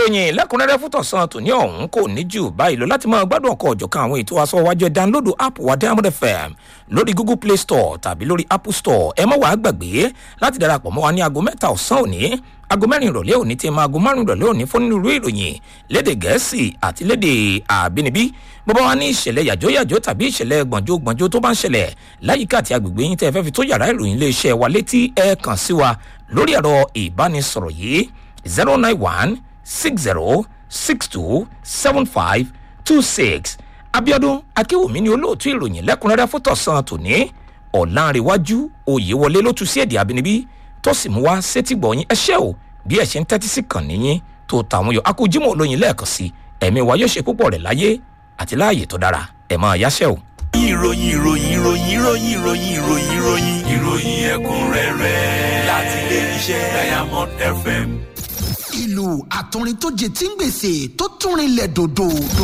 ìròyìn lẹ́kùnrẹ́rẹ́ fún tọ̀sán tòní ọ̀hún kò ní jù báyìí lọ láti máa gbádùn ọkọ̀ ọ̀jọ̀kan àwọn ètò aṣọ́wájú ẹ̀ dánlódù app wa diamond fm lórí google play store tàbí lórí apple store ẹ má wàá gbàgbé láti darapọ̀ mọ́ wa ní aago mẹ́ta ọ̀sán òní aago mẹ́rin ìrọ̀lẹ́ òní tí ma aago márùn ìrọ̀lẹ́ òní fún onírúurú ìròyìn léde gẹ̀ẹ́sì àti léde àbínibí bọ́bá wa ní ìṣẹ̀lẹ̀ yàjóyàjó tàbí ìṣẹ̀lẹ̀ gbọ̀njógbọ̀njó tó bá ń ṣẹlẹ̀ láyìíká àti agbègbè yín tẹ́ ẹ fẹ́ fi tó yàrá ìròyìn iléeṣẹ́ wa létí ẹ kàn sí wa lórí ẹ̀rọ ìbánisọ̀rọ̀ yìí zero nine one six zero six two seven five two six abiodun akéwòmí ni olóòtú ìròyìn lẹ́kùnrẹ́rẹ́ fún tọ̀sán tòní ọ̀làǹrẹ̀wájú oyèwọlé ló tu sí èdè àbínibí tó sì mú wá sétígbọ̀ọ́yìn ẹṣẹ́ o bí ẹ̀ ṣe ń tẹ́tí sí kàn níyìn tó tàwọn yọ akójímọ̀ olóyin lẹ́ẹ̀kan sí ẹ̀mí wa yóò ṣe púpọ̀ rẹ̀ láyé àti láàyè tó dára ẹ̀ máa yáṣẹ́ o. ìròyìn ìròyìn ìròyìn ìròyìn ìròyìn ìròyìn ìròyìn ìròyìn ẹ̀kúnrẹ́rẹ́ láti ilé iṣẹ́ diamond fm. ìlú àtọrin tó jẹ tí ń gbèsè tó tún rinlẹ̀ dòdò